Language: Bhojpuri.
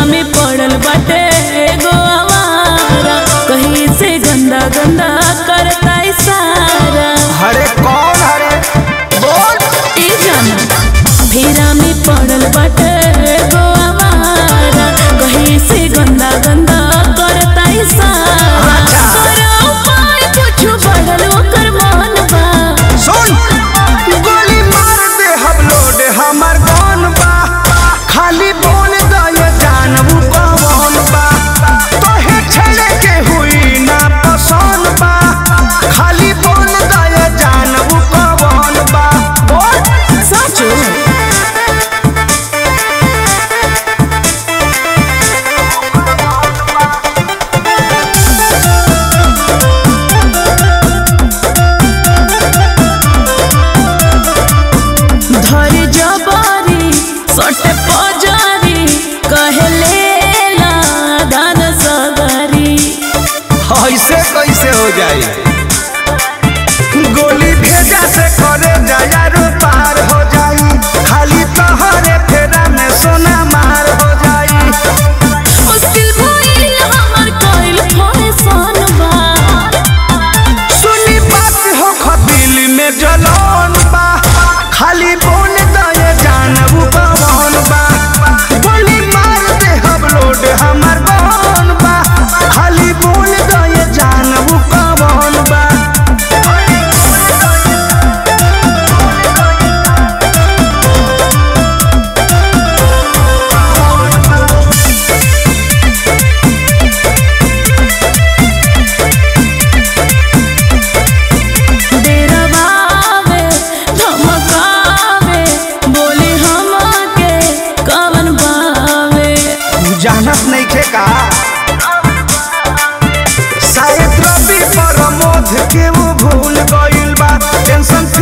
में पड़ल बाटे एगो आवारा कहीं से गंदा गंदा करता इशारा हरे कौन हरे बोल ई जाना फेरा में पड़ल बाटे एगो आवारा कहीं से गंदा गंदा करता इशारा करो उपाय कुछ बढ़ल ओकर मन बा सुन गोली मार दे हम लोड हमर कौन बा खाली बोल दे जानबू कौन बा तोहे छेड़े के हुई ना पसंद बा खाली बोल दे जानबू कौन बा बोल सचो धर जबारी सटे पजारी कहले ला दान सगरी ऐसे कैसे हो जाए गोली भेजा से करे जायारो पार हो जाई खाली तोहरे फेरा में सोना मार हो जाई मुश्किल भइल हमर कइल फैशन बा सुनी बात हो खदिल में जलन बा खाली बोल दे जानबू कौन बा गोली मार दे हम लोड हमर कौन बा खाली बोल दे जानबू कौन बा डेरवावे धमकावे बोली हमके कवन बावे जानत नहीं खे का शायद रवि प्रमोद के वो भूल गइल बा टेंशन